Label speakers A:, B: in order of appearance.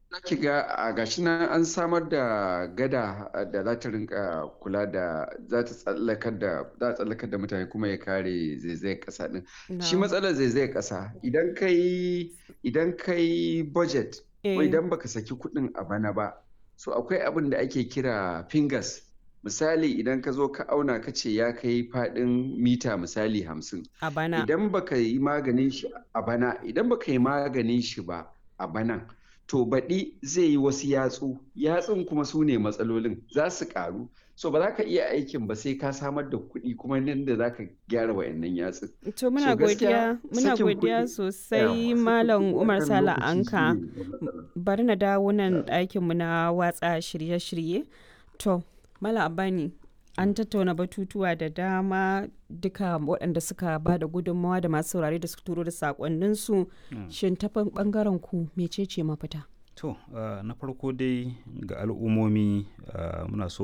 A: Zaki ga a gashi nan an samar da gada da za ta rinka kula da za ta tsallakar da za a tsallakar da mutane kuma ya kare zaizayar ƙasa din. Shi
B: Na'am.
A: matsalar zaizayar ƙasa idan kai idan kai budget ko
B: Eh.
A: idan baka saki kuɗin a bana ba so akwai abin da ake kira fingers misali idan ka zo ka auna ka ce ya kai faɗin mita misali hamsin
B: A bana.
A: idan baka yi maganin shi a bana idan baka yi maganin shi ba a banan to baɗi zai yi wasu yatsu yatsun kuma su ne matsalolin za su ƙaru so ba za ka iya aikin ba sai ka samar da kuɗi kuma nan da za ka gyara wayannan yatsun
B: To muna
A: so gaskiya
B: godiya muna
A: sakin
B: godiya
A: kuɗi
B: sosai
A: yawa sakin
B: Malam
A: kuɗi
B: Umar
A: akan
B: Sala
A: lokaci
B: Anka.
A: shine matsala
B: Bari na dawo nan ɗakinmu na watsa shirye-shirye. To, Malam Abani, an tattauna batutuwa da dama duka waɗanda suka ba da gudunmawa da masu saurare da suka turo da saƙonninsu. Shin ta ɓangaren ku mecece mafita?
C: To, uh, na farko dai ga al'ummomi uh, muna so